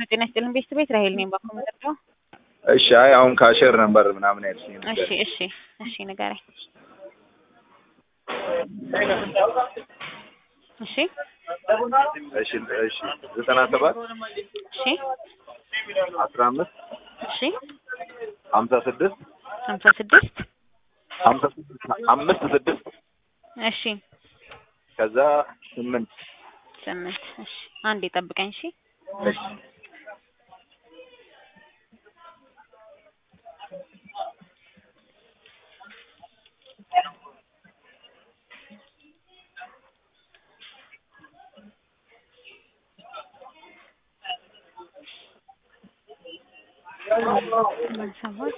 ሄሎ ጤና ይስጥልን ቤት ቤት ራሄል ነኝ ባኮ መጠርደው እሺ አይ አሁን ካሸር ነበር ምናምን ያልሽኝ ነበር። እሺ እሺ እሺ ንገረኝ እሺ እሺ እሺ ዘጠና ሰባት እሺ አስራ አምስት እሺ ሀምሳ ስድስት ሀምሳ ስድስት ሀምሳ ስድስት አምስት ስድስት እሺ ከዛ ስምንት ስምንት እሺ አንዴ ጠብቀኝ እሺ እሺ ሰባት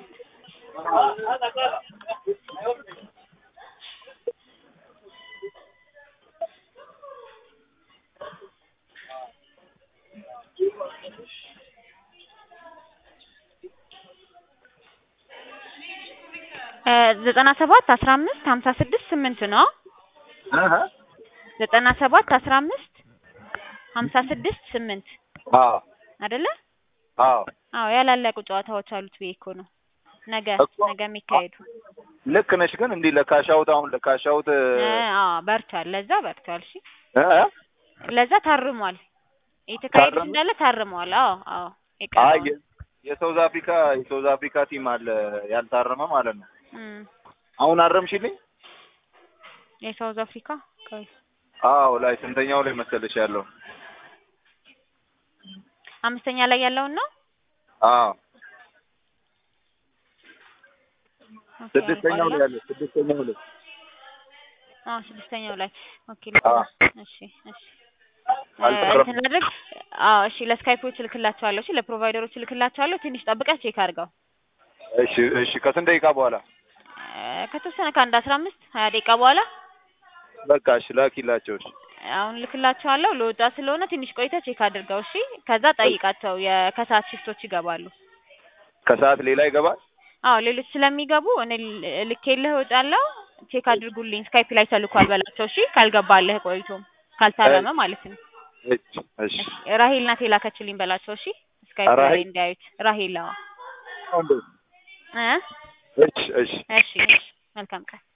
ዘጠና ሰባት አስራ አምስት ሀምሳ ስድስት ስምንት ነው አሀ ዘጠና ሰባት አስራ አምስት ሀምሳ ስድስት ስምንት አዎ አይደለ አዎ አዎ ያላለቁ ጨዋታዎች አሉት ብዬ እኮ ነው ነገ እኮ- ነገ የሚካሄዱ ልክ ነሽ። ግን እንዲህ ለካሻውት አሁን ለካሻውት እ አዎ በርቷል ለዛ በርቷል እሺ እ ለዛ ታርሟል የተካሄዱት ታረመ? እንዳለ ታርመዋል አዎ አዎ አይ የቀረውን የ- የሳውዝ አፍሪካ የሳውዝ አፍሪካ ቲም አለ ያልታረመ ማለት ነው። እም፣ አሁን አረምሽልኝ? የሳውዝ አፍሪካ ቆይ አዎ ላይ ስንተኛው ላይ መሰለሽ ያለው? አምስተኛ ላይ ያለውን ነው አዎ ኦኬ፣ ስድስተኛው ላይ አልቋል። ያለው ስድስተኛው ላይ አዎ ስድስተኛው ላይ ኦኬ አዎ። እሺ እሺ አልቀረም። እንትን ላድርግ አዎ እሺ ለስካይፖች እልክላቸዋለሁ እሺ ለፕሮቫይደሮች እልክላቸዋለሁ ትንሽ ጠብቀህ ቼክ አድርገው እሺ እሺ ከስንት ደቂቃ በኋላ? እ፣ ከተወሰነ ከአንድ አስራ አምስት ሀያ ደቂቃ በኋላ በቃ እሺ ላኪላቸው። እሺ አሁን ልክላቸዋለሁ ለወጣ ስለሆነ ትንሽ ቆይተህ ቼክ አድርገው እሺ ከዛ ጠይቃቸው የከሰዓት ሽፍቶች ይገባሉ ከሰዓት ሌላ ይገባል? አዎ ሌሎች ስለሚገቡ እኔ ል- ልኬልህ እወጣለሁ ቼክ አድርጉልኝ ስካይፕ ላይ ተልኳል በላቸው እሺ ካልገባልህ ቆይቶም ካልታረመ ማለት ነው እሺ እሺ እሺ ራሄል ናት የላከችልኝ በላቸው እሺ ስካይፕ ላይ ራሄል? እንዲያዩት ራሄል አዎ እንዴ? እ እሺ እሺ እሺ እሺ መልካም ቀን